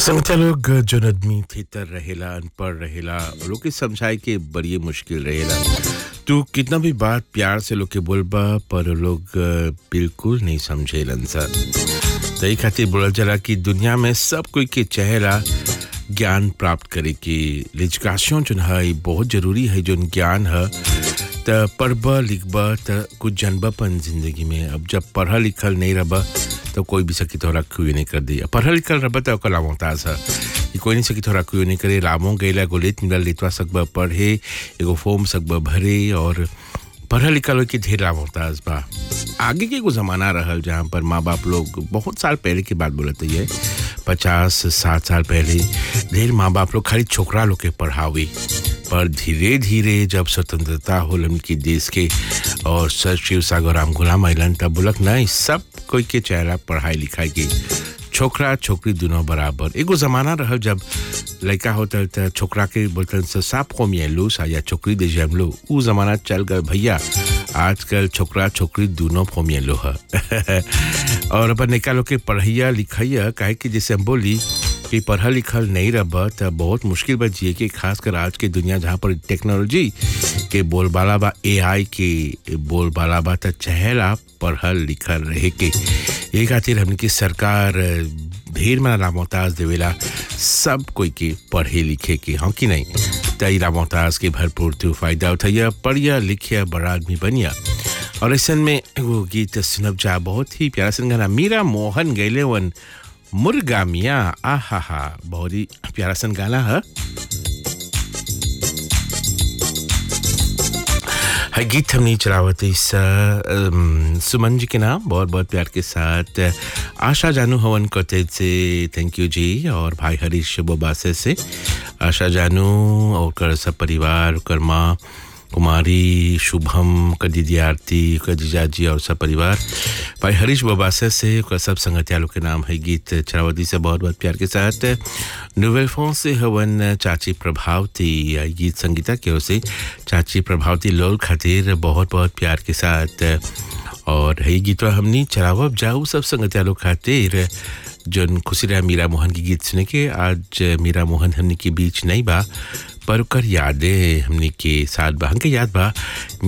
संगठन लोग जौन आदमी थेतर रहेला अनपढ़ रहेला लोग के समझाए के बड़ी मुश्किल रहेला तू कितना भी बात प्यार से लोग के बोलबा पर लोग अ, बिल्कुल नहीं समझेलन सर तई खातिर बोलल जाला कि दुनिया में सब कोई के चेहरा ज्ञान प्राप्त करे के लिजकाशन जोन है ई बहुत जरूरी है जोन ज्ञान है त पढ़ब लिखब त कुछ जानबपन जिंदगी में अब जब पढ़ल लिखल नहीं रह तो कोई भी सकी तोहरा क्यों नहीं कर दी पढ़ल लिखल रह तो ओकर लामोताज है कि कोई नहीं सकी तोहरा क्यों नहीं करे लामो गैला एगो लेत मिलल लेतवा सकब पढ़े एगो फॉर्म सकब भरे और पढ़ल लिखल के ढेर लामोताज बा आगे के एगो जमाना रहल जहाँ पर माँ बाप लोग बहुत साल पहले की बात बोलते है पचास साठ साल पहले ढेर माँ बाप लोग खाली छोकरा लोग के पढ़ावे पर धीरे धीरे जब स्वतंत्रता होल उनकी देश के और सर शिव सागर राम गुलाम अलन तब बोलक नहीं सब कोई के चेहरा पढ़ाई लिखाई के छोकरा छोकरी दोनों बराबर एगो जमाना रहल जब लड़का होता त छोकरा के बोलते से साफ को लो सा या छोकरी दे जम लो ऊ जमाना चल गए भैया आजकल छोकरा छोकरी दोनों फोमिए लो है और अपन निका लोग के पढ़ैया लिखैया काहे कि जैसे हम बोली कि पढ़ल लिखल नहीं रह त बहुत मुश्किल बा जिए के खासकर आज के दुनिया जहाँ पर टेक्नोलॉजी के बोलबाला बा एआई के बोलबाला बा त चहेला पढ़ल लिखल रहे के ये खातिर हमने की सरकार ढेर मना रामोताज देवेला सब कोई के पढ़े लिखे के हाँ कि नहीं तई रामोताज के भरपूर तू फायदा उठाइया पढ़िया लिखिया बड़ा आदमी बनिया और ऐसा में एगो गीत सुनब जा बहुत ही प्यारा सन गाना मीरा मोहन गैले वन मुर्गा मिया आहा हा बहुत ही प्यारा सन गाना है है गीत हमने चलावत इस अम, सुमन जी के नाम बहुत बहुत प्यार के साथ आशा जानू हवन कते से थैंक यू जी और भाई हरीश बोबासे से आशा जानू और कर सब परिवार कर माँ कुमारी शुभम कर दीदी आरती कर जीजा जी और सब परिवार भाई हरीश बबासे से ओकर सब संगतियालों के नाम है गीत चरावती से बहुत बहुत प्यार के साथ नोवेल फोन से हवन चाची प्रभावती यह गीत संगीता की ओर से चाची प्रभावती लोल खातिर बहुत बहुत प्यार के साथ और है गीतवा हमनी चलावब जाऊ सब संगतियालों खातिर जन खुशी रहा मीरा मोहन की गीत सुने के आज मीरा मोहन हमने के बीच नहीं बा पर ओकर यादें हमने के साथ बा हमके याद बा